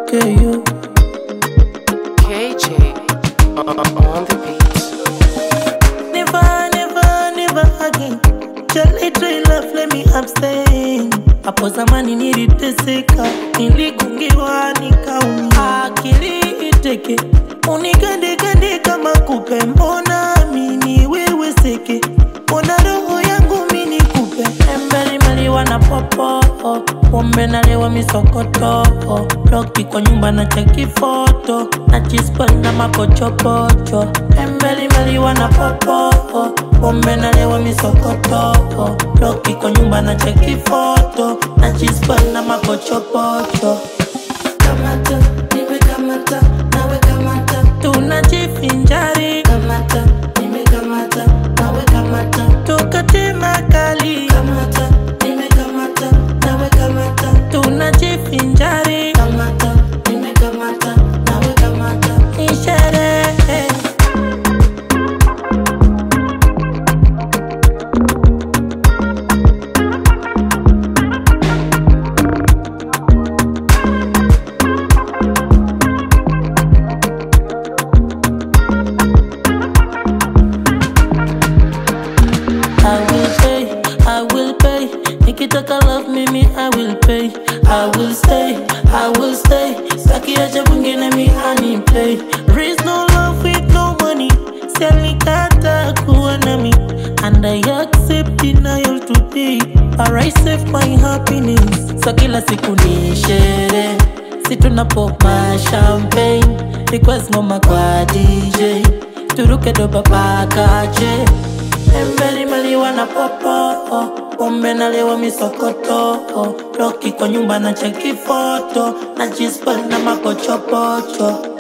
KU. KJ on the beat. Never, never, never again. Jali try love, let me abstain. Hapo zamani niliteseka, niligungiwa nikaumia, akili iteke, unikandekande kama kupe, mbona mini wewe seke, mbona roho yangu mini kupe, embelimbeli na popo, pombe nalewa misokoto, loki kwa nyumba na cheki foto, na chispa na mapochopocho, embelimbeli na popo, pombe nalewa misokoto, loki kwa nyumba na cheki foto, na chispa na mapochopocho. Kamata, nimekamata, nawe kamata, tunajivinjari. Kamata, nimekamata, nawe kamata, tukate makali. Kamata, nimekamata, nawe kamata, tunajivinjari. Kamata, nimekamata, nawe kamata, ni sherehe. I will pay, I will pay. Nikitaka love mimi, I will pay. I will stay, I will stay. Saki acha mwingine mi ani play. There is no love with no money. Sialikata kuwa nami. And I accept denial today. But I save my happiness. So kila siku ni sherehe. Si tunapoma champagne. Request ngoma kwa DJ. Turuke doba paka je. Embeli maliwa na popo Pombe nalewa misokoto Loki kwa nyumba na cheki foto Na jispa na makochopocho